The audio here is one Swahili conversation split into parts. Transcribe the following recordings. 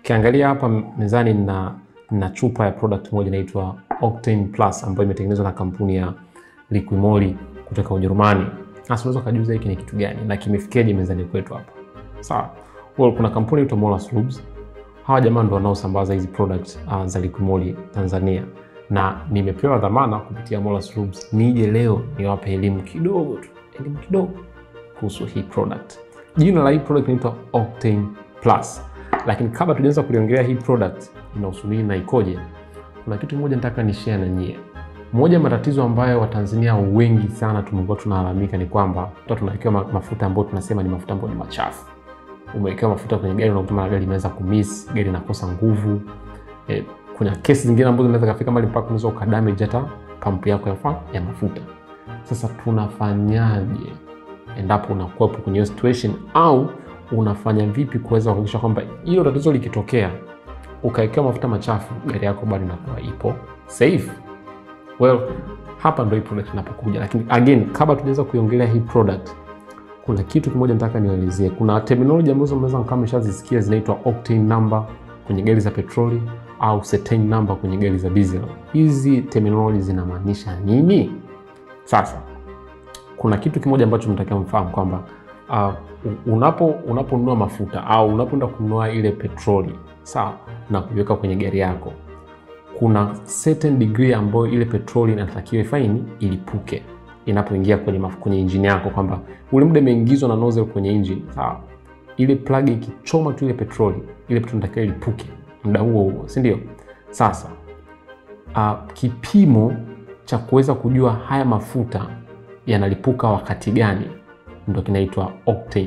Ukiangalia hapa mezani na, na chupa ya product moja inaitwa Octane Plus ambayo imetengenezwa na kampuni ya Liquimoli kutoka Ujerumani. Sasa unaweza kujiuliza hiki ni kitu gani na kimefikiaje mezani kwetu hapa? Sawa. Well, kuna kampuni inaitwa Molas Lubes. Hawa jamaa ndo wanaosambaza hizi product uh, za Liquimoli Tanzania na nimepewa dhamana kupitia Molas Lubes nije leo niwape elimu kidogo tu, elimu kidogo kuhusu hii product. Jina la hii product inaitwa Octane Plus, lakini kabla tujaanza kuliongelea hii product inahusu nini na ikoje, kuna kitu kimoja nataka ni share na nyie. Moja matatizo ambayo Watanzania wengi sana tumekuwa tunalalamika ni kwamba tunawekewa mafuta ambayo tunasema ni mafuta ambayo ni machafu. Umewekewa mafuta kwenye gari, unakuta mara gari imeweza kumiss, gari inakosa nguvu eh, kuna kesi zingine ambazo zinaweza kafika mali mpaka unaweza ukadamage hata pampu yako ya, ya mafuta. Sasa tunafanyaje endapo unakuwepo kwenye hiyo situation, au unafanya vipi kuweza kuhakikisha kwamba hilo tatizo likitokea ukawekewa mafuta machafu gari yako bado inakuwa ipo safe? Well, hapa ndo hii product inapokuja, lakini again, kabla tujaanza kuiongelea hii product, kuna kitu kimoja nataka niwaelezee. Kuna terminology ambazo mnaweza kama mmeshazisikia zinaitwa octane number kwenye gari za petroli au cetane number kwenye gari za diesel. Hizi terminology zinamaanisha nini? Sasa kuna kitu kimoja ambacho mtakiwa mfahamu kwamba uh, unapo unaponunua mafuta au unapoenda kununua ile petroli sawa, na kuiweka kwenye gari yako, kuna certain degree ambayo ile petroli inatakiwa ifaini ilipuke inapoingia kwenye kwenye injini yako, kwamba ule muda imeingizwa na nozzle kwenye injini sawa, ile plug ikichoma tu ile petroli, ile petroli inatakiwa ilipuke muda huo huo, si ndio? Sasa uh, kipimo cha kuweza kujua haya mafuta yanalipuka wakati gani ndo kinaitwa octane,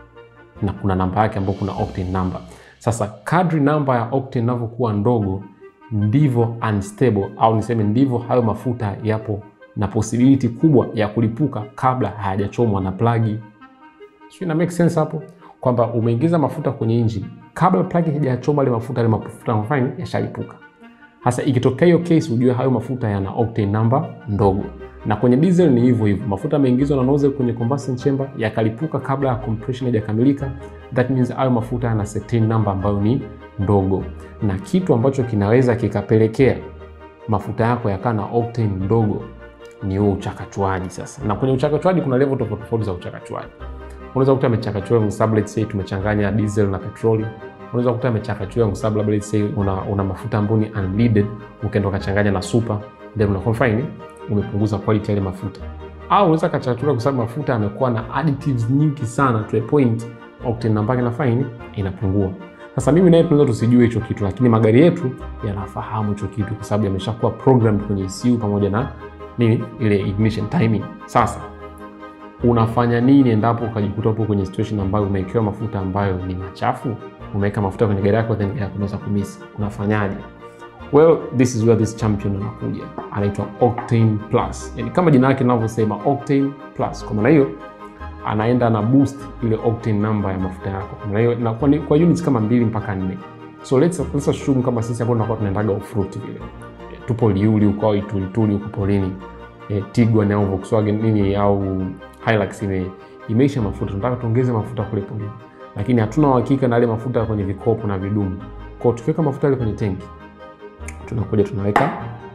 na kuna namba yake ambayo kuna octane number. Sasa kadri namba ya octane inavyokuwa ndogo ndivyo unstable au niseme ndivyo hayo mafuta yapo na possibility kubwa ya kulipuka kabla hayajachomwa na plagi. Sio, ina make sense hapo kwamba umeingiza mafuta kwenye engine kabla plagi hajachoma ile mafuta, ile mafuta mafani yashalipuka. Hasa ikitokea hiyo case, ujue hayo mafuta yana octane number ndogo, na kwenye diesel ni hivyo hivyo. Mafuta yameingizwa na nozzle kwenye combustion chamber yakalipuka kabla ya compression haijakamilika, that means hayo mafuta yana cetane number ambayo ni ndogo, na kitu ambacho kinaweza kikapelekea mafuta yako yakaa na octane ndogo ni huo uchakachuaji. Sasa na kwenye uchakachuaji kuna level tofauti tofauti za uchakachuaji. Unaweza kukuta amechakachua kwa sababu let's say tumechanganya diesel na petroli. Unaweza kukuta amechakachua kwa sababu let's say una, una mafuta ambayo ni unleaded, ukaenda ukachanganya na super, then unakuwa fine, umepunguza quality ya ile mafuta. Au unaweza kachakachua kwa sababu mafuta yamekuwa na additives nyingi sana to a point octane namba yake na fine inapungua. Sasa mimi naye tunaweza tusijue hicho kitu, lakini magari yetu yanafahamu hicho kitu kwa sababu yameshakuwa programmed kwenye ECU pamoja na nini ile ignition timing. Sasa unafanya nini endapo ukajikuta upo kwenye situation ambayo umewekewa mafuta ambayo ni machafu? Umeweka mafuta kwenye gari yako then gari yako inaweza kumisi, unafanyaje? Well, this is where this champion anakuja, anaitwa Octane Plus. Yani kama jina lake linavyosema Octane Plus, kwa maana hiyo anaenda na boost ile octane number ya mafuta yako, kwa maana hiyo inakuwa ni kwa units kama mbili mpaka nne. So let's let's assume kama sisi hapo tunakuwa tunaendaga off road vile, tupo Liuli huko au Itulituli huko porini E, Tiguan au Volkswagen nini au Hilux ime, imeisha mafuta, tunataka tuongeze mafuta kule polini, lakini hatuna uhakika na yale mafuta kwenye vikopo na vidumu. Kwa hiyo tukiweka mafuta yale kwenye tenki, tunakuja tunaweka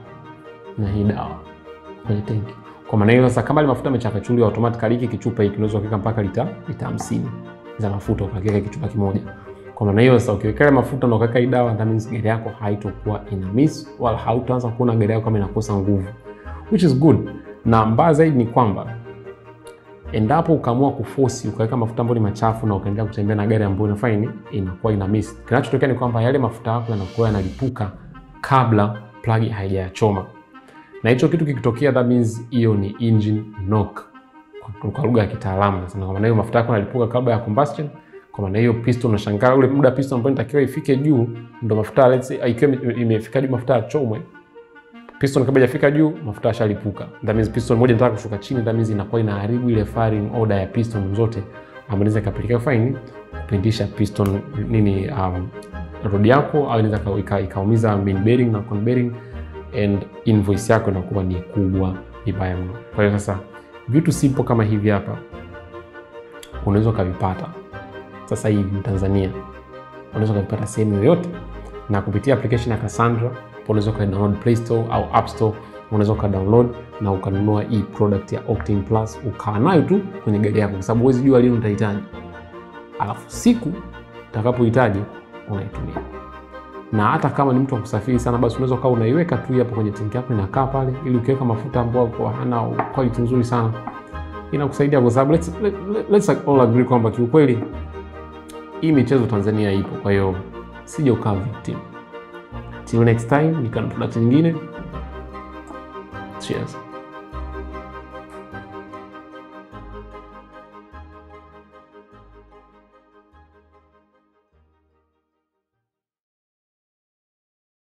na hii dawa kwenye tenki. Kwa maana hiyo sasa, kama ile mafuta yamechakachuliwa automatically, hiki kichupa hiki unaweza kuweka mpaka lita lita 50 za mafuta, ukakiweka kichupa kimoja. Kwa maana hiyo sasa, ukiweka ile mafuta na ukaweka hii dawa, that means gari yako haitokuwa ina miss wala hautaanza kuona gari yako kama inakosa nguvu which is good. Na mbaya zaidi ni kwamba endapo ukaamua kuforce ukaweka mafuta ambayo ni machafu na ukaendelea kutembea na gari ambayo inafanya nini, inakuwa ina miss. Kinachotokea ni kwamba yale mafuta yako yanakuwa yanalipuka kabla plug haijayachoma, na hicho kitu kikitokea, that means hiyo ni engine knock kwa lugha ya kitaalamu. Nasema kwa maana hiyo mafuta yako yanalipuka kabla ya combustion. Kwa maana hiyo piston, unashangaa ule muda piston ambayo inatakiwa ifike juu, ndo mafuta let's say ikiwa imefika juu mafuta yachomwe piston kabla hajafika juu mafuta yashalipuka. That means piston moja inataka kushuka chini, that means inakuwa inaharibu ile firing order ya piston zote, ambayo inaweza ikapelekea fine kupindisha piston nini, um, rod yako, au inaweza ikaumiza main bearing na con bearing and invoice yako inakuwa ni kubwa vibaya mno. Kwa hiyo sasa vitu simple kama hivi hapa unaweza ukavipata sasa hivi Tanzania unaweza ukavipata sehemu yoyote, na kupitia application ya Cassandra unaweza ukadownload Play Store au App Store, unaweza ukadownload na ukanunua hii product ya Octane Plus ukaa nayo tu kwenye gari yako, kwa sababu huwezi jua lini utahitaji, alafu siku utakapohitaji unaitumia. Na hata kama ni mtu wa kusafiri sana, basi unaweza ukawa unaiweka tu hapo kwenye tanki yako inakaa pale, ili ukiweka mafuta ambayo kwa hana quality nzuri sana inakusaidia, kwa sababu let's, let, let's all agree kwamba kiukweli hii michezo Tanzania ipo, kwa hiyo sija ukaa victim. Till next time, nikana product nyingine. Cheers.